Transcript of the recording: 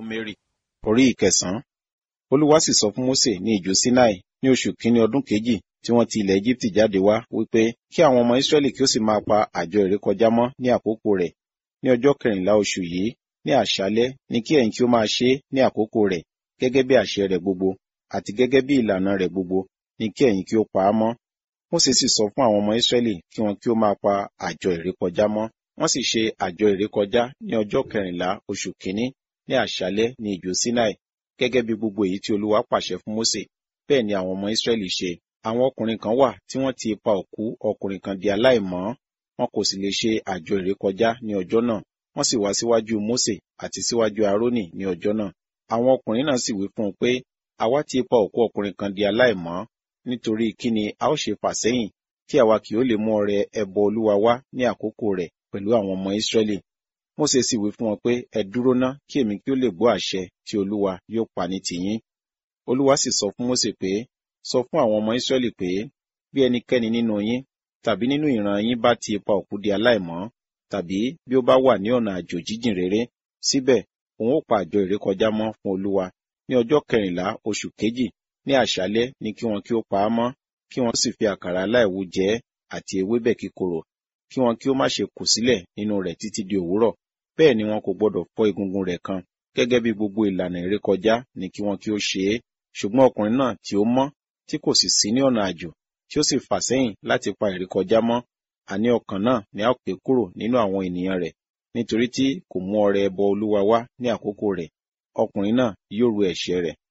númérì orí ìkẹsànán olúwa sì sọ fún mósè ní ijù sinai ní oṣù kínní ọdún kejì tí wọ́n ti ilẹ̀ egypt jáde wá wípé kí àwọn ọmọ israẹli kí ó sì máa pa àjọ ìrékọjá mọ́ ní àkókò rẹ̀ ní ọjọ́ kẹrìnlá oṣù yìí ní àṣálẹ́ ní kí ẹ̀yin kí ó máa ṣe é ní àkókò rẹ̀ gẹ́gẹ́ bí àṣẹ rẹ̀ gbogbo àti gẹ́gẹ́ bí ìlànà rẹ̀ gbogbo ní kí ẹ̀yin kí ó pa á mọ́ mósè sì sọ fún àwọn ọmọ israẹli kí wọn kí ó máa pa àjọ ìrékọjá mọ́ wọ́n sì ṣe àjọ ìrékọjá ní ọjọ́ kẹrìnlá oṣù kínní ní àṣálẹ́ ní ijù sinai gẹ́gẹ́ bí gbogbo èyí tí olúwa pàṣẹ fún mósè bẹ́ẹ̀ ni àwọn ọmọ israẹli ṣe àwọn ọkùnrin kan wà tí wọ́n ti pa òkú ọkùnrin kan di aláìmọ́ wọn kò sì lè ṣe àjọ ìrékọjá ní ọjọ́ náà wọ́n sì wá síwájú mósè àti síwájú arónì ní ọjọ́ náà àwọn ọkùnrin náà sì wí fún un pé àwa ti pa òkú ọkùnrin kan di aláìmọ́ nítorí kí ni a ó ṣe fà sẹ́yìn tí àwa kì ó lè mú ọrẹ ẹbọ olúwa wá ní àkókò rẹ̀ pẹ̀lú àwọn ọmọ israẹli mósè sì wí fún wọn pé ẹ dúró ná kí èmi kí ó lè gbọ́ àṣẹ tí olúwa yóò pa ní tìyín olúwa sì sọ fún mósè pé sọ fún àwọn ọmọ israẹli pé bí ẹnikẹ́ni nínú yín tàbí nínú ìran yín bá ti pa òkú di aláìmọ́ tàbí bí ó bá wà ní ọ̀nà àjò jíjìn rere síbẹ̀ òun ó pa àjọ ìrékọjá mọ́ fún olúwa ní ọjọ́ kẹrìnlá oṣù kejì ní àṣálẹ́ ní kí wọn kí ó pa á mọ́ kí wọn sì fi àkàrà aláìwú jẹ àti ewébẹ̀ kíkorò kí wọn kí ó má ṣe kù sílẹ̀ nínú rẹ̀ títí di òwúrọ̀ bẹ́ẹ̀ ni wọn kò gbọdọ̀ fọ́ egungun rẹ̀ kan gẹ́gẹ́ bí gbogbo ìlànà ìrékọjá ní kí wọn kí ó ṣe é ṣùgbọ́n ọkùnrin náà tí ó mọ́ tí kò sì sí ní ọ̀nà àjò tí ó sì fà sẹ́yìn láti pa ìrékọjá mọ́ àní ọkàn náà ni a ó pè kúrò nínú àwọn ènìyàn rẹ̀ nítorí tí kò mú ọrẹ ẹbọ olúwa wá ní àkókò rẹ̀ ọkùnrin náà yóò ru ẹ̀ṣẹ̀ rẹ̀